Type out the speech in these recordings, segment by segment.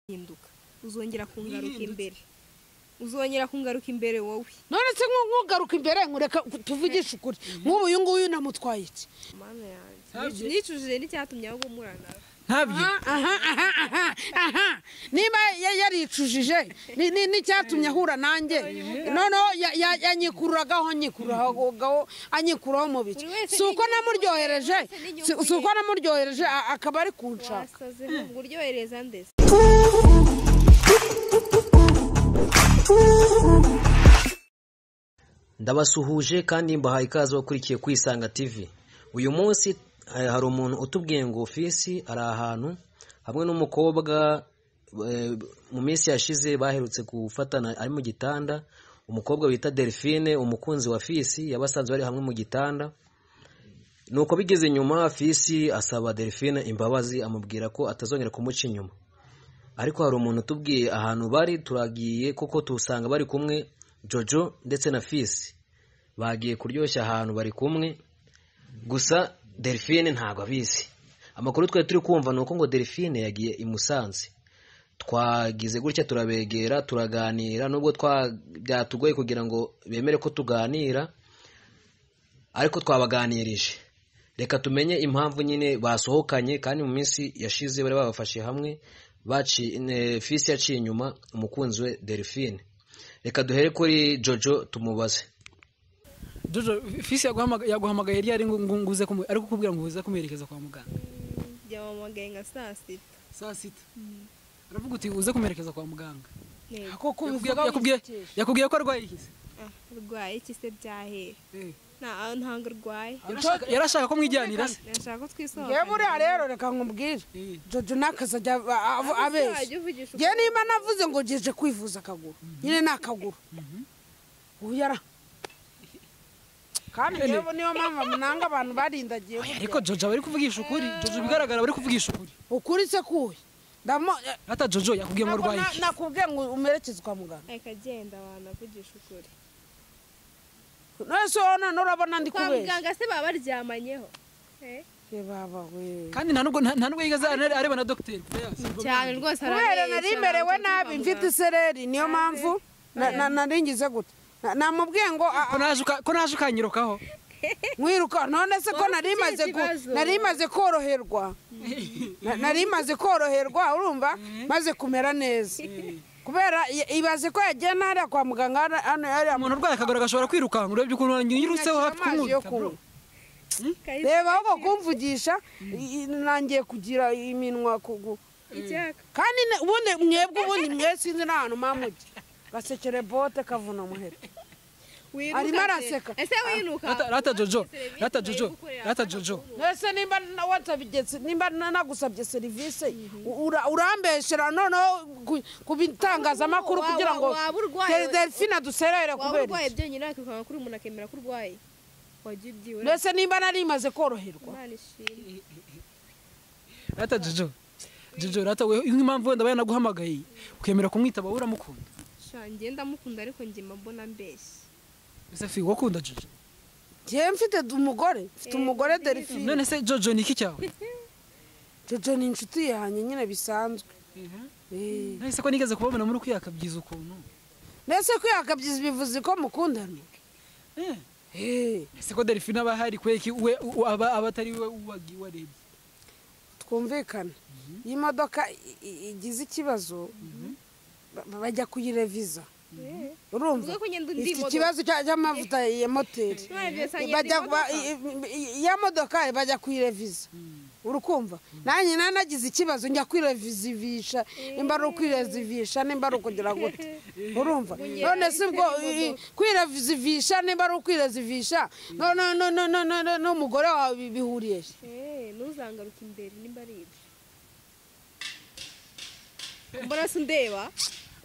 hinduka uzongera kungaruka imbere uzongera kungaruka imbere wowe none se nku- nkugaruka imbere nkureka tuvugishe ukuri nk'ubu uyu nguyu namutwaye iki mana yanjye Ntabyo. nicujije n'icyatumye ahubwo murana ntabyo aha aha aha aha niba ya- yaricujije ni- ni- n'icyatumye ahura nanjye noneho ya- ya- yanyikururagaho nyikururagaho anyikuraho mu biki Buri wese si uko n'inyungu ye, namuryohereje buri wese n'inyungu si si uko ye. namuryohereje a- akaba ari kunshaka wasaze ntabwo uryohereza ndetse ndabasuhuje kandi mbahaye ikaze bakurikiye kwisanga tv uyu munsi eh, hari umuntu utubwiye ngo ofisi ari ahantu hamwe n'umukobwa eh, mu minsi yashize baherutse gufatana ari mu gitanda umukobwa wita delphine umukunzi wa fisi yabasanze bari hamwe mu gitanda nuko bigeze nyuma fisi asaba delphine imbabazi amubwira ko atazongera kumuca inyuma ariko hari umuntu utubwiye ahantu bari turagiye kuko tusanga bari kumwe jojo ndetse na fisi bagiye kuryoshya ahantu bari kumwe gusa delphine ntabwo abizi amakuru twari turi kumva ni uko ngo delphine yagiye i musanze twagize gutya turabegera turaganira nubwo twa- byatugoye kugira ngo bemere ko tuganira ariko twabaganirije reka tumenye impamvu nyine basohokanye kandi mu minsi yashize bari babafashe hamwe baci ne- fisi yaciye inyuma umukunzi we delphine reka duhere kuri jojo tumubaze jojo fisi yaguhamaga- yaguhamagaye yari yari ngo ngo nguze kumu ari kukubwira ngo uze kumuherekeza kwa muganga byamamagaye nka saa sita saa sita aravuga uti uze kumuherekeza kwa muganga ntego kuko Yakubwiye- yakubwiye yakubwiye ko arwaye ikizi ah urwaye iki se byahera nta ntabwo urwaye yari ashaka ko mwijyanira se nashaka ko yewe twisohokana buriya rero reka nkubwire Eh. jojo n'akazi ajya a- a- abeshya Uzajya uvugisha njye niba navuze ngo ngeje kwivuza akaguru nyine ni akaguru uyara kandi yewe niyo mpamvu munanga abantu barindagiye Oya, burya. ariko jojo aba ari kuvugisha ukuri jojo bigaragara aba ari kuvugisha ukuri ukuri se kuwe ndamo eh, hata jojo yakubwiye ngo ntabwo arwaye na- iki. nakubwiye ngo umerekeze kwa muganga reka genda abantu avugisha ukuri none se wowe none urabona ndi kwa kubeshya muganga se baba baryamanyeho Eh? Eh, baba we kandi nta nubwo nta nta nubwo yigeze are- areba na dogiteri Yes. cyane rwose kubera arabeshya, nari merewe ntabwo nabi turi kwa mfite muganga. isereri niyo mpamvu na- na- nari ngize gute Na- namubwiye ngo a- ko naje uka- ko naje ukanyirukaho mwiruka none se ko Wowe nari ufite maze ikindi ku- kibazo? nari maze koroherwa Na- nari maze koroherwa urumva maze kumera neza kubera i- ibaze ko yagiye n'ariya kwa muganga hano- hano yari umuntu urwaye akaguru gashobora kwirukanka urebye ukuntu yirutseho hafi amazi yo kumwurika bro. kunywa Kahise reba ahubwo kumvugisha i- i- nangiye kugira iminwa kugu icyaka kandi ne- ubundi mwebwe ubundi mwe sinzi n'ahantu mamujya gasekere bote kavuna muhera Wiruka Arimo se. araseka. ese winuka Rata- rata jojo Serivisi rata bari jojo gukorera rata hano jojo ese nimba na- wansabye se- nimba na- nagusabye serivisi ura- urambeshera noneho ku- ku bitangazamakuru Wa- kugira wa- ngo waba urwaye Del- we. delphine aduserere waba kubera urwaye iki? byonyine wakikanga kuri umuntu akemera ko urwaye wagiye ubyiwe mbese nimba nari imaze koroherwa imana ishimwe rata jojo jojo rata we impamvu wenda aba yanaguhamagaye ukemera kumwitaba wowe uramukunda sha ngenda mukunda ariko ngema mbona mbeshya ese fi wowe ukunda jojo njyewe mfite d- umugore mfite Eh, umugore mfite delphine none se jojo ni iki cyawe jojo ni inshuti yanjye nyine bisanzwe Eh. nahise ko nigeze kubabona muri kwiyakabyiza ukuntu mbese ko yakabyiza bivuze ko mukundana Eh, Eh, ese ko delphine aba hari kweki we u- aba aba atari we wagi warebye twumvikane iyo imodoka i- i- igize ikibazo ba- bajya kuyireviza Eh. urumva Uvuga ko ngenda undi ifite modoka. ikibazo cya- cy'amavuta ya moteri None byose ngenda bajya imodoka. ba- i- i- ya modoka bajya kuyireviza urukumva nanjye nanagize ikibazo njya kwirevizivisha nimba ari ukwirezivisha nimba ari ukugira gute urumva none si ubwo i- i- kwirevizivisha nimba ari ukwirezivisha no- no- no- no- no- no- no- n'umugore wawe bi- bihuriye he? Eh, ntuzangaruke imbere nimba ari ibyo mbona se undeba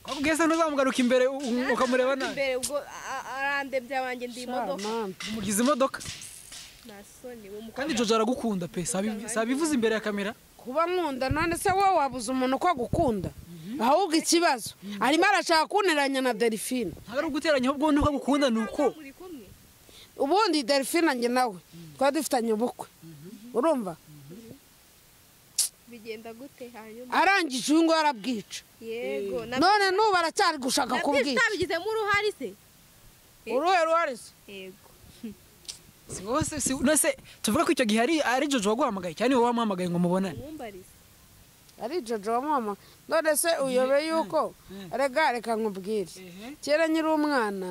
kwakubwiye se ntuzamugaruka imbere u- u- ukamureba nabi imbere ubwo a- a- arandebye abanjye ndi imodoka Mama, umugize imodoka nta soni uwo mukobwa kandi jojo aragukunda pe sabi- sabivuze imbere ya kamera kuba nkunda none se wowe wabuze umuntu ko agukunda ahubwo ikibazo arimo arashaka kunteranya na delphine ntabwo ari uguteranya ahubwo nuko agukunda ni uko muri kumwe ubundi delphine njye nawe twari dufitanye ubukwe urumva bigenda gute hanyuma arangije uyu nguyu arabwica yego na none n'ubu aracyari gushaka nabyo kubwica utabigizemo uruhare se uruhe ruhare se yego si wowe se si nase tuvuga ko icyo gihe ari ari jojo waguhamagaye cyane wowe wamuhamagaye ngo mubonane umwumbarize ari jojo wa mama none se uyobe yuko rega reka nkubwire kera nyiri umwana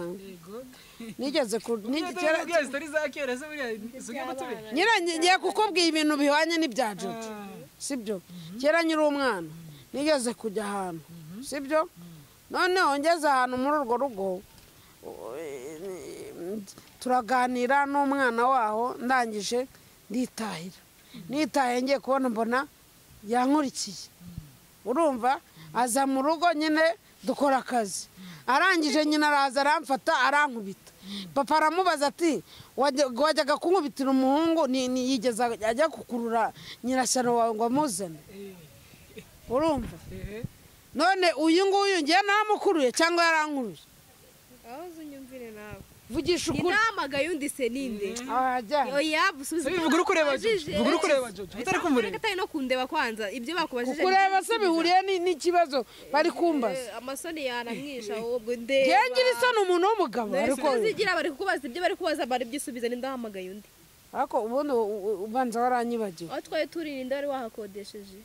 nigeze ku ni- kera zitari za kera se buriya zimwe mutube nyira ngiye kukubwira ibintu bihwanye n'ibya jojo sibyo kera nyiri umwana nigeze kujya ahantu sibyo noneho ngeze ahantu muri urwo rugo u- turaganira n'umwana waho ndangije nditahira nitaye ngiye kubona mbona yankurikiye urumva aza mu rugo nyine dukora akazi arangije nyina araza aramfata arankubita papa aramubaza ati "Wajya- wajyaga kunkubitira umuhungu ni- ni- yigeze ajya kukurura nyirashyano wawe ngo amuzane urumva none uyu nguyu ngiye naramukuruye cyangwa yarankuruye aho uzunyumvire nawe vugisha ukuri inamagaye undi se ninde ahajya oya busubize Vuga uri kureba Jojo, vuga uri kureba Jojo, utari kumureba. atari no kundeba kwanza ibyo bakubajije kukureba nibyo se bihuriye ni- n'ikibazo bari kumbaza Eh, amasoni yanamwisha ubwo ndeba ngewe ngira isano umuntu w'umugabo ariko zigira bari kukubaza ibyo bari kubaza bari byisubiza n'indahamagaye undi ariko ubundi u- u- ubanza waranyibagiwe aho twari turirinda wari wahakodesheje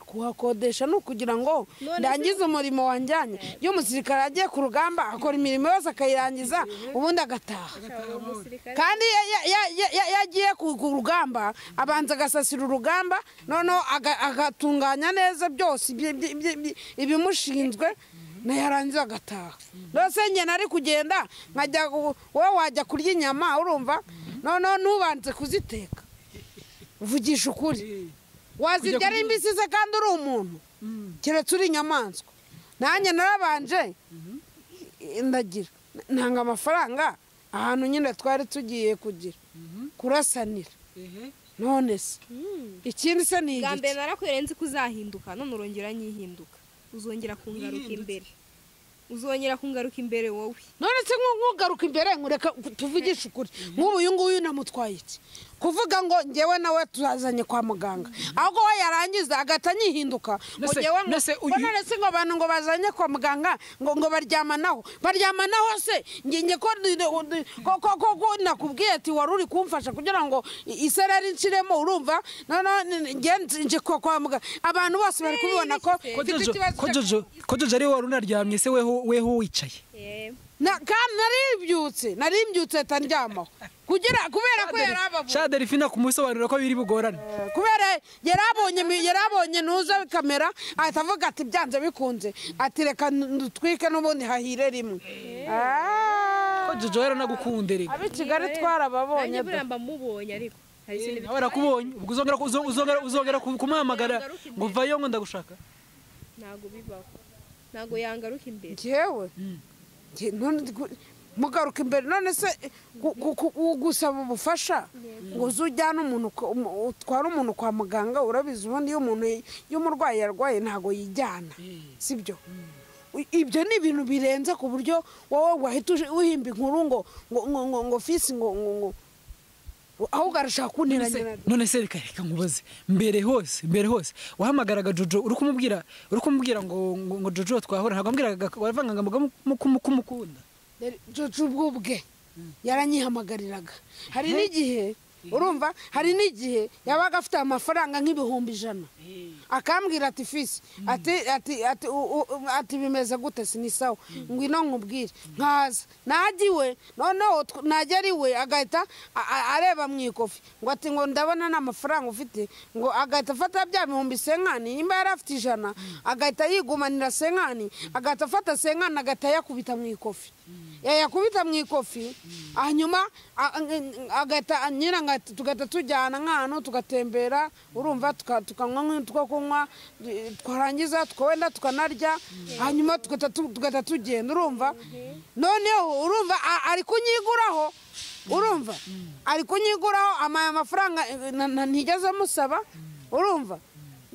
kuhakodesha ni ukugira ngo None ndangize umurimo wanjyanye iyo umusirikare agiye ku rugamba akora imirimo yose akayirangiza ubundi agataha uwo musirikare kandi ya- ya- ya- ya- ya- iyo agiye ku ku rugamba abanza agasasira urugamba noneho aga- agatunganya neza byose ibyi- ibyi- ibyi- ibyi- ibimushinzwe nayo arangiza agataha rwose njye nari kugenda nkajya gu- wowe wajya kurya inyama urumva noneho ntubanze kuziteka vugisha ukuri wazirya ari mbisi se kandi uri umuntu keretse uri inyamaswa nanjye narabanje ndagira ntanga amafaranga ahantu nyine twari tugiye kugira kurasanira none se ikindi se ni bwa mbere igiki narakwiriye nzi ko uzahinduka none urongera nyihinduka uzongera kungaruka imbere uzongera kungaruka imbere wowe none se nku- nkugaruka imbere nkureka tuvugishe ukuri nk'ubu uyu nguyu namutwaye iki kuvuga ngo ngewe nawe tuzazanye kwa muganga ahubwo we yarangiza agahita anyihinduka ngo Nase- ngewe ngo nase uyu- ko none se ngo abantu ngo bazanye kwa muganga ngo ngo baryamanaho baryamanaho se nge nge ko ko- ko- ko ko nakubwiye ati wari uri kumfasha kugira ngo i- isereri nshiremo urumva noneho nge nje kwa kwa muganga abantu bose bari kubibona ko ko mfite jojo ikibazo ko cyo- jojo ko jojo ari wowe wari unaryamye se weho weho wicaye Eh, na kandi narimbyutse narimbyutse atandyamaho kugira kubera ko yari abavuye sha delphine kumusobanurira ko biri bugorane kubera yari abonye mi- yari abonye nuza kamera ahita avuga ati byanze bikunze ati reka ndutwike n'ubundi hahire rimwe ko Ah, jojo yaranagukunde rega ab'i kigali twarababonye nanjye da. buriya mba mubonye ariko hari ikintu nawe arakubonye ubwo uzongera ku- uzo- uzongera uzongera ku- kumuhamagara ngo vayo ngo ndagushaka ntabwo bibaho ntabwo yangaruka imbere njyewe njye- none gu- mugaruka imbere none se gu- gu- gu- gu- gusaba ubufasha ngo uze ujyane umuntu ku- umu- utware umuntu kwa muganga urabizi ubundi iyo umuntu yi- iyo umurwayi yarwaye ntabwo yijyana sibyo I- ibyo ni ibintu birenze ku buryo wowe wahita uje- uhimba inkuru ngo ngo ngo ngo ngo fisi ngo ngo ngo ahubwo arashaka kunteranya none se reka reka nkubaze mbere hose mbere hose wahamagaraga jojo uri kumubwira uri kumubwira ngo ngo- ngo jojo twahora ntabwo wambwiraga waravangaga ngo kumukunda jojo ubwe yaranyihamagariraga hari n'igihe urumva hari n'igihe yabaga afite amafaranga nk'ibihumbi ijana akambwira ati fisi ati ati ati u- u- u- ati bimeze gute sinisawa ngwino nkubwire nkaza najya iwe noneho tw- najya ari we agahita a- a- areba mu ikofi ngo ati ngo ndabona nta mafaranga ufite ngo agahita afata bya bihumbi senkani nimba yari afite ijana agahita yigumanira senkani agahita afata senkani agahita yakubita mu ikofi yayakubita mu ikofi hanyuma a- a- agahita nyina ngahita- tugahita tujyana nk'ahantu tugatembera urumva tuka- tukanywa nk'ibintu two kunywa eh, twarangiza tukawenda tukanarya hanyuma tugahita tu- tugahita tugenda urumva noneho urumva a- ari kunyiguraho urumva ari kunyiguraho amaye amafaranga eh, na- na- ntigeze musaba urumva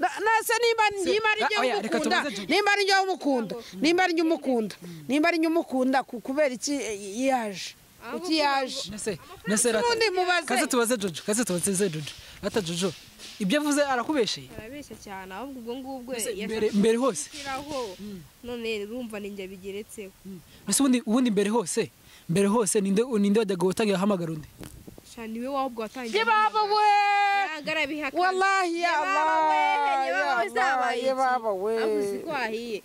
Na- nase niba niba ari njyewe oya, reka umukunda tubaze Jojo. nimba ari njyewe umukunda nimba ari njyewe umukunda nimba ari njyewe umukunda ku- kubera iki eh, yaje iki yaje nese nese n'undi mubaze kaze tubaze jojo kaze tubaze jojo ata jojo ibyo avuze arakubesheye arabeshya cyane ahubwo ubwo ngubwo Mbese yashaka mbere- mbere hose. gushyiraho none urumva ninjye bigeretseho mbese ubundi ubundi mbere hose mbere hose ninde ninde wajyaga gutangira ahamagara undi sha niwe wahubwo watangiye yibaba we wallahi ya Allah ya Allah yibaba we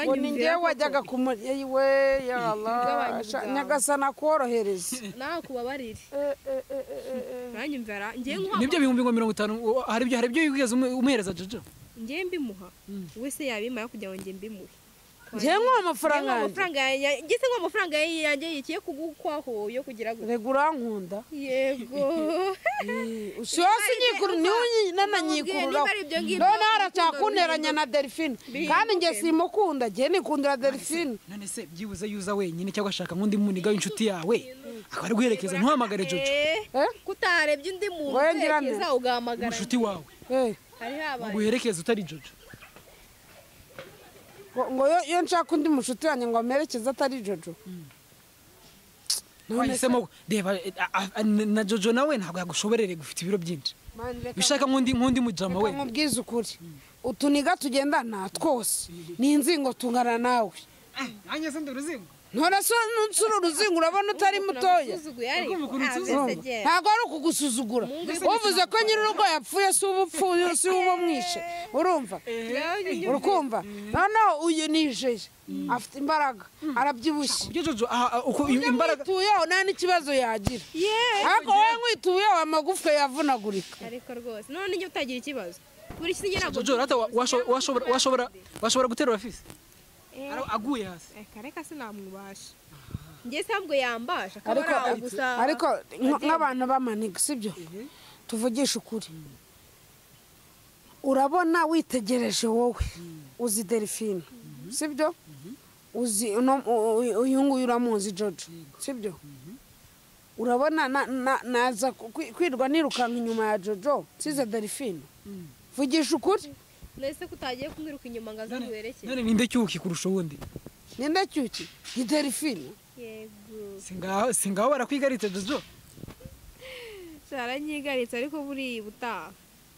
ngo ni njyewe wajyaga nyagasana kumuryeyi we ya Allah Igabanya Sha- ubwawe. nyagasana akorohereze kubabarire Eh, eh, eh, eh, eh. uranyumvira njyewe nibyo nkuha bihumbi ngo mirongo itanu uwo- hari ibyo hari ibyo wigeze umu- umuhereza jojo njyewe mbimuha wese yabimara kugira ngo njye mbimuhe njyewe nk'uwo mafaranga Ngewe yanjye amafaranga yanjye ngeze ngo amafaranga yanjye yikiye kugukwaho yo kugira gutya rega urankunda yego usi wose unyikuru niwe unyinana nyikururaho Niba ari ibyo ngibyo, noneho urukundo aracyakunderanya na delphine bihinduke. kandi njye simukunda njye nikundira delphine none se byibuze yuza wenyine cyangwa ashaka nk'undi muniga w'inshuti yawe akaba ari guherekeza ntuhamagare jojo Eh? kutarebye undi muntu Wowe ngira nde? utekereza ugahamagara umushuti wawe Eh, hari habaye uguherekeza utari jojo ngo- ngo yo- iyo nshaka undi mushuti wanjye ngo amerekeze atari jojo wahisemo reba eh, a- a- na jojo nawe ntabwo yagushoborere gufite ibiro byinshi Mani, reka- bishaka nk'undi nk'undi mujama reka we nkubwize ukuri utuniga tugendana twose ni inzingo tungana nawe nanjye se ndi uruzingo ntore so nusura uruzingo urabona utari mutoya usuzuguye ariko ukuntu Ah, mbese unsuzugura. agenda. ntabwo ari ukugusuzugura uvuze ko nyir'urugo yapfuye si uba upfuye si uba umwishe urumva urukumva noneho uyu ni ijeri afite imbaraga arabyibushye ibyo jojo aha- aha, uko iyo imbaraga mwituyeho nta n'ikibazo yagira Yeee. ariko wowe mwituyeho amagufwa yavunagurika ariko rwose none njye utagira ikibazo buri kintu ngira ngo jojo rata wa- washo- washobora washobora washobora guterura fisi Ara- aguye hasi reka reka sinamwubasha njye se ahubwo yambasha akaba ariko araho gusa ariko nk- nk'abantu b'amaniga sibyo tuvugishe ukuri urabona witegereje wowe uzi delphine sibyo uzi uno- u- u- uyu nguyu uramuzi jojo sibyo urabona na- na- naza ku- kwi- kwirwa nirukanka inyuma ya jojo nsize delphine vugisha ukuri none se kutagiye kumwiruka inyuma ngo aze nguherekeze none ninde cyuki kurusha uwundi ninde cyuki ni delphine yego singaho singaho barakwigaritse jojo aranyigaritse ariko buri butaha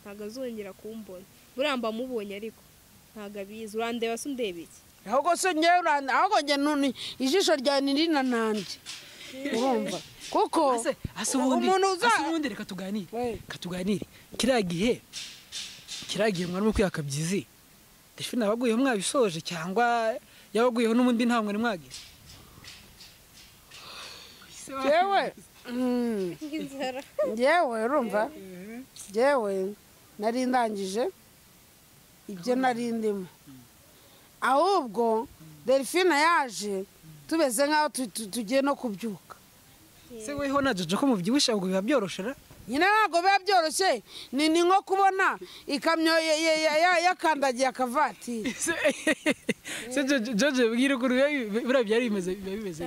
ntabwo azongera kumbona buriya mba mubonye ariko ntabwo abizi urandeba se undeba iki ahubwo se ngewe uranda ahubwo njye nuni ijisho ryawe ni rino nanjye urumva kuko ase ase ubundi umuntu uza ase ubundi reka tuganire We. reka tuganire kiriya gihe kiriya gihe mwarimo kwiyaka byizi delphine abaguyeho mwabisoje cyangwa yabaguyeho n'ubundi nta mwari mwagize ngewe mm, inzara ngewe urumva ngewe nari ndangije ibyo nari ndimo ahubwo delphine yaje tumeze nk'aho tu- tu- tugiye no kubyuka se weho na jojo ko mubyibushye ahubwo biba byoroshera nyine ntabwo biba byoroshye ni ni nko kubona ikamyo ya- ya- ya- ya- yakandagiye akavatiri se jojo jojo bwira ukuntu biba bi- buriya byari bimeze biba bimeze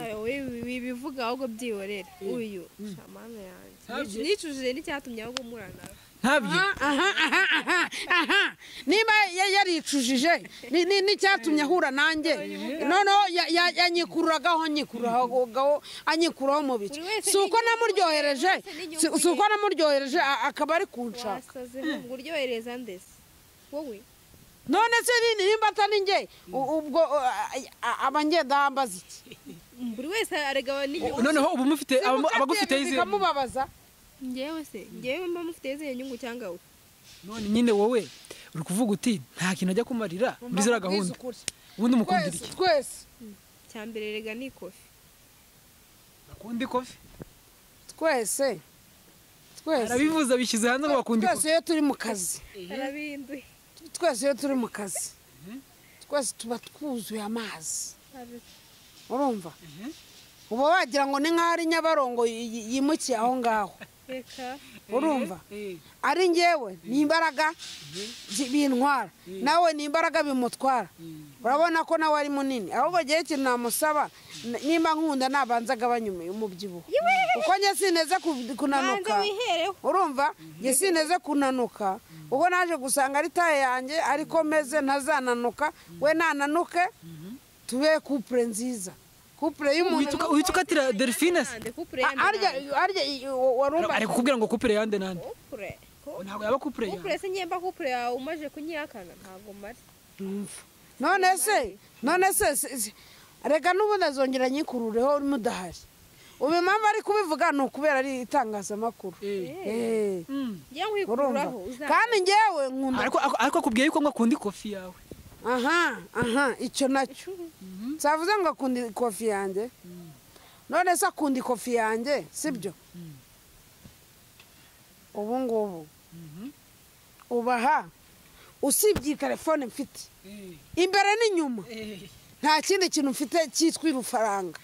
bibivuga ahubwo byihorera uyu shamana yanjye Nicu- Ntabyo. nicujije n'icyatumye ahubwo murana ntabyo aha aha aha aha niba ya- yaricujije ni- ni- n'icyatumye ahura nanjye noneho ya- ya- yanyikururagaho anyikururagaho anyikuraho mu bice Buri wese si uko n'inyungu ye, namuryohereje buri wese n'inyungu si si uko ye. namuryohereje a- akaba ari kunshaka wasaze ngo uryohereza ndetse wowe none se ni- nimba atari njye u- ubwo abangendahambaza iki buri wese arega n'inyungu noneho ubu mufite aba- abagufite Simukatira izi bikamubabaza ngewe se ngewe mba mufite izihe nyungu cyangwa we none nyine wowe uri kuvuga uti nta kintu ajya kumarira muri ziriya gahunda Twese, ubundi mukundira iki twese cya mbere rega ni kofi bakunda ikofi twese twese arabivuza bishyize hanze ngo bakunda twese ikofi iyo turi mu kazi arabihinduye twese iyo turi mu kazi twese tuba twuzuye amazi urumva uba wagira ngo ni nk'aho ari nyabarongo yi- yi- yimukiye aho ngaho reka urumva ari ngewe ni imbaraga zi- bintwara nawe ni imbaraga bimutwara urabona ko nawe ari munini ahubwo igihe ikintu namusaba n- nimba nkunda nabanza agabanya umu- umubyibuho kuko njye sineze ku- banza kunanuka wihereho urumva njye sineze kunanuka ubwo naje gusanga ari taye yanjye ariko meze ntazananuka we nananuke tube kupure nziza kupure y'umuntu Uhita uka- uhita ukatira delphine se Nande kupure A- yandi arya nande. arya i- wa- warumva ari kukubwira ngo kupure yande nande kupure ku- ntabwo yaba kupure kupure yande se nyemba kupure yawe umaje kunyihakana ntabwo mari none se none se se- se- reka n'ubundi azongera nyikurureho mudahari ubu impamvu ari kubivuga ni ukubera ari itangazamakuru Eh. Eh, Mm. njye urumva nkwikuraho uzambe. kandi njyewe nkunda ariko ariko- ariko akubwiye yuko ngo akunda ikofi yawe aha aha icyo nacyo nsavuze ngo akunda ikofi yanjye none se akunda ikofi yanjye sibyo ubu ngubu ubaha usibye iyi telefone mfite imbere n'inyuma nta kindi kintu mfite cyitwa irufaranga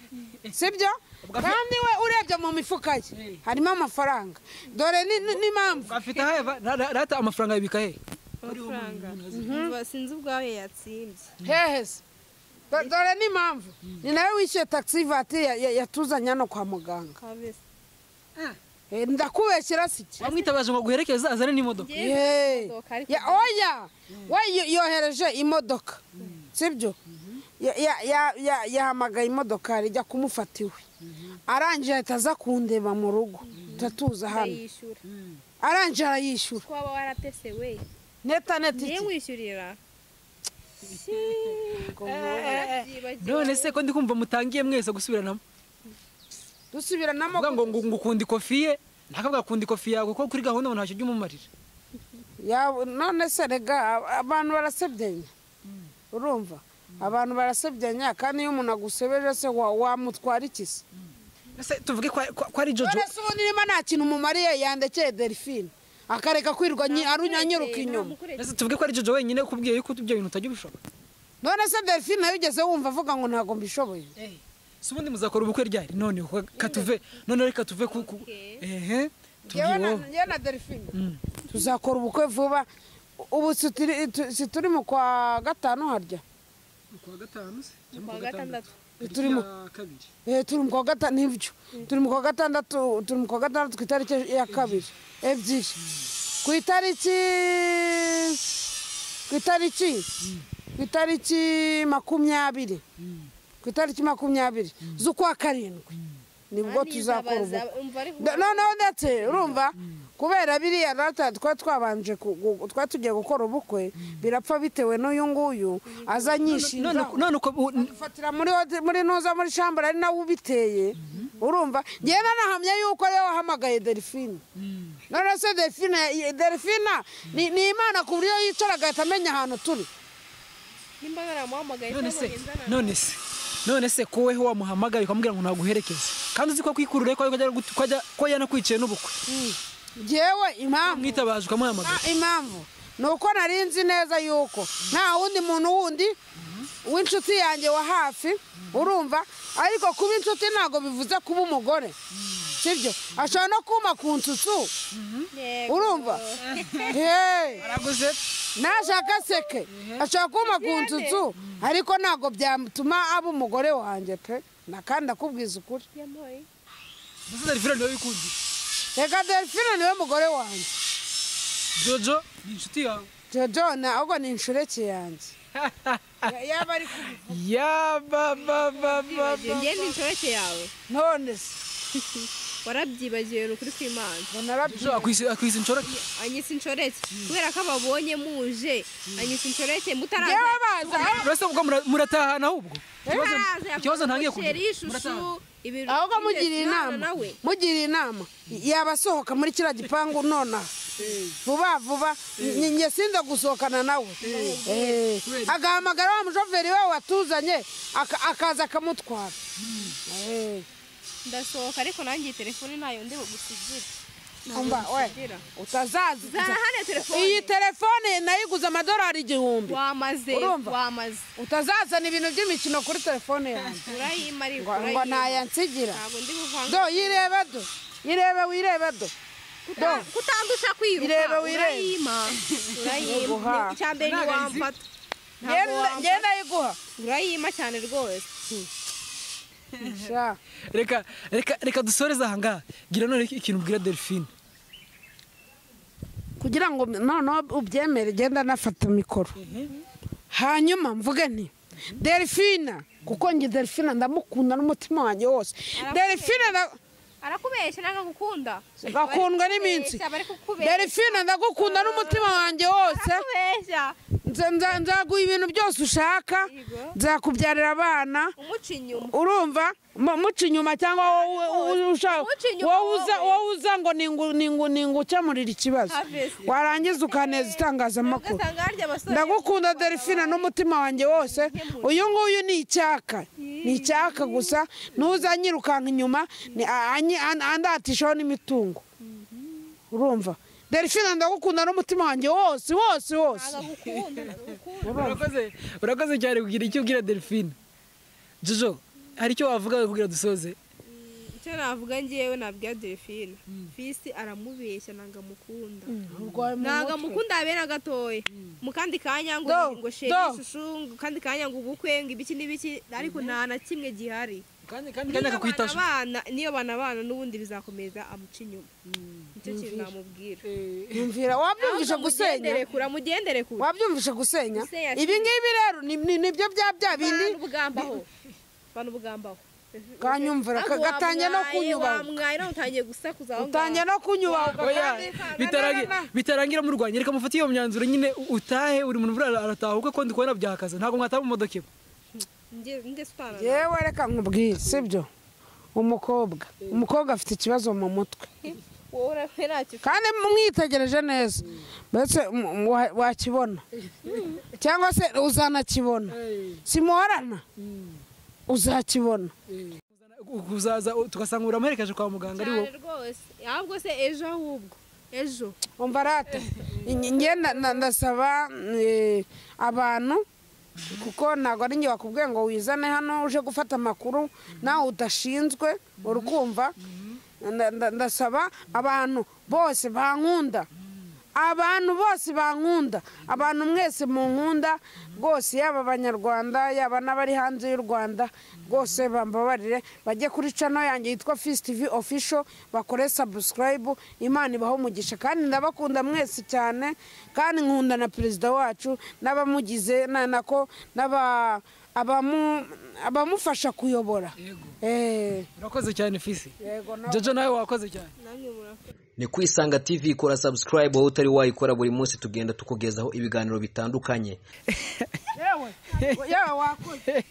sibyo kandi we urebye mu mifuka ye harimo amafaranga dore ni- ni- n'impamvu afite ahaye va- ra- ra- rata amafaranga yabika he amafaranga Umva, sinzi ubwawe yatsimbye hehe se Do- dore n'impamvu ni nawe wishyuye taxi vatire ya- ya- yatuzanye hano kwa muganga kabese Eh, ndakubeshyira si iki wamwitabaje ngo aguherekeze azane n'imodoka Njye Yee. imodoka, ariko Ya- oya we yo- yohereje imodoka sibyo Ya- ya- ya- ya- yahamagaye imodokari ijya kumufata iwe arangije ahita aza kundeba mu rugo tatuza hano ndayishyura arangije arayishyura twaba waratese we neta neta njye iki nkwishyurira Barabyibagiwe. none se ko ndi kumva mutangiye mwese gusubiranamo dusubiranamo avuga ngo ngo ngo ukunda ikofi ye ntakavuga akunda ikofi yawe kuko kuri gahunda ngo ntacyo ujya umumarira Ya- none se rega abantu barasebyenya urumva abantu barasebyenya kandi iyo umuntu agusebeje se wa- wamutwara iki se ese tuvuge ko ko- ko ari jojo none se ubu nirimo nta kintu mumariye yandekeye delphine akareka kwirwa nyi- arunyanyuruka inyuma ese tuvuge ko ari jojo wenyine ukubwiye yuko ibyo bintu utajya ubishobora none se delphine nayo ugeze wumva avuga ngo ntabwo mbishoboye si ubundi muzakora ubukwe ryari none ko- katuve none reka tuve ku ku- Okay. ehe Njyewe na- tubyiho njyewe na delphine Mm. tuzakora ubukwe vuba ubu si turi- tu- si turi mu kwa gatanu harya kuwa gatanu se kuwa gatandatu Turi mu- kabiri Eh, turi mu kwa gatanu n'ibyo turi mu kwa gatandatu turi mu kwa gatandatu ku itariki ya kabiri ebyiri ku itariki ku itariki ku itariki makumyabiri ku itariki makumyabiri z'ukwa karindwi nibwo tuzakora ubukwe Da- noneho ndetse urumva kubera biriya rata twari twabanje ku- gu- twari tugiye gukora ubukwe birapfa bitewe n'uyu nguyu aza none anyishinja none uko u- fatira muri hoti- muri nuza muri shambara ari nawe ubiteye urumva ngewe nanahamya yuko ariwe wahamagaye delphine none se delphine ye- delphine ni ni imana ku buryo yicara agahita amenya ahantu turi nimba naramuhamagaye none cyangwa se ngenzana none se none se ko weho wamuhamagaye ukamubwira ngo ntaguherekeze kandi uzi ko kwikurura ko yajya gut- ko ajya- ko yanakwicaye n'ubukwe ngewe impamvu mwitabaje ukamuhamagara Ah, impamvu ni uko nari nzi neza yuko nta wundi muntu wundi w'inshuti yanjye wa hafi urumva ariko kuba inshuti ntabwo bivuze kuba umugore sibyo ashobora no kuma ku nsutsu Yego. urumva Hey! araguze nashaka seke ashobora kuma ku nsutsu ariko ntabwo byatuma aba umugore wanjye pe na kandi ndakubwiza ukuri Yampaye. muzi delphine niwe wikundiye reka delphine niwe mugore wanjye jojo ni inshuti yawe jojo na ahubwo ni inshureke yanjye Ya- yaba ari kubi Byibagiwe. yababababa njye ni inshoreke yawe none se warabyibagiwe ni ukuri kw'imana Bonarabyo. akwise inshoreke anyisa inshoreke kubera ko ababonye muje anyisa inshoreke Yewe mutaraza baza uretse ubwo mura- muratahana ahubwo Ikibazo- Mutaraza yavuga ikibazo ngo ntangiye kugira sheri y'ishushu Murataha. ibintu ahubwo byinshi mugiriye nawe inama nawe mugiriye inama yaba asohoka muri kiriya gipangu nonaha vuba vuba nge- nge sinza gusohokana nawe Eh. agahamagara wa mushoferi we watuzanye aka- akaza akamutwara Eh. ndasohoka ariko nanjye iyi telefone ntayo ndi bugusigira umva we Gira. utazazi zahane telefone iyi telefone nayiguze amadolari igihumbi wamaze Urumva? wamaze utazazana ibintu by'imikino kuri telefone yanjye urayima ariko ngo ngo urayima. nayansigira ntabwo ndi buvanga do yirebe do yirebe wirebe do Kuta- kutandusha Irebe kwiruka wirebe. urayima urayima Nguha. icya mbere Ntabwo ntiwamfata Ntabwo Ngenda- wamfata. ngenda yiguha urayima cyane rwose sha reka reka reka dusoreze ahangaha gira none ikintu ubwira delphine kugira ngo noneho ubyemere genda nafata mikoro hanyuma mvuge nti delphine kuko njye delphine ndamukunda n'umutima wanjye wose delphine nda- arakubeshya nanga gukunda ngakundwa n'iminsi bari kukubeshya delphine ndagukunda n'umutima wanjye wose arakubeshya Nza- nza- nzaguha ibintu byose ushaka Yego. nzakubyarira abana umuca inyuma urumva mu- muca inyuma cyangwa wowe- wowe ushaka- Muca inyuma wowe uza- wowe. wowe uza ngo ningu- ningu- ningukemurire ikibazo Harvest. warangiza ukaneza itangazamakuru ugasanga harya abasore ndagukunda delphine n'umutima wanjye wose uyu nguyu ni icyaka ni icyaka gusa n'uzanyirukanka inyuma ni- a- anyi- an- andatishaho n'imitungo urumva delphine ndagukunda n'umutima wanjye wose wose wose agagukunda agagukunda urakoze urakoze cyane kugira icyo ubwira delphine jojo hari icyo wavuga kugira dusoze icyo navuga ngewe nabwira delphine fisi aramubeshya ntabwo amukunda ntabwo amukunda habera gatoya mu kandi kanya ngo Do, ngo sheri do. ishushu mu kandi kanya ngo ubukwe ngo ibiki n'ibiki ariko nta na kimwe gihari kandi kandi niyo kandi bana akakwita abana niyo bana abana n'ubundi bizakomeza amuca inyuma nicyo kintu namubwira yumvira wabyumvisha gusenya mugendere kure mugendere kure wabyumvisha gusenya Gusenya ibi ngibi rero ni- ni- nibyo bya bya bindi bantu bugambaho bantu bugambaho kanyumvira Ntabwo kagatangiye no wamwaye, kunyubaha wamwaye nawe utangiye gusakuza aho utangiye no kunyubaha oya kandi- bitarangi- bitarangira murwanya reka mufate iyo myanzuro nyine utahe buri muntu buriya arataha kuko ndi kubona byahakaze ntabwo mwataha mu modoka imwe ngaho nge sutana yewe reka nkubwire sibyo umukobwa umukobwa afite ikibazo mu mutwe wowe urafera kandi mwitegereje neza mbese mu- mu- wa- wakibona cyangwa se uzanakibona simuhorana uzakibona kuzaza tugasanga uramuherekeje kwa muganga ari wowe cyane rwose ahubwo se ejo ahubwo ejo umva rata njye na- na- ndasaba eh, abantu kuko ntabwo ari njye wakubwiye ngo wizane hano uje gufata amakuru nawe udashinzwe uri kumva Nda- nda- ndasaba abantu bose bankunda abantu bose bankunda abantu mwese munkunda rwose yaba abanyarwanda yaba n'abari hanze y'u rwanda rwose bambabarire bajye kuri cano yanjye yitwa fisi tivi ofisho bakore sabusikarayibu imana ibaho umugisha kandi ndabakunda mwese cyane kandi nkunda na perezida wacu n'abamugize na- nako n'aba- abamu- abamufasha kuyobora Eh, urakoze cyane fisi yego nawe. jojo nawe wakoze cyane namwe murakoze ni kwisanga tv kora subscribe wowe utari wayikora buri munsi tugenda tukugezaho ibiganiro bitandukanye yewe yewe wakoze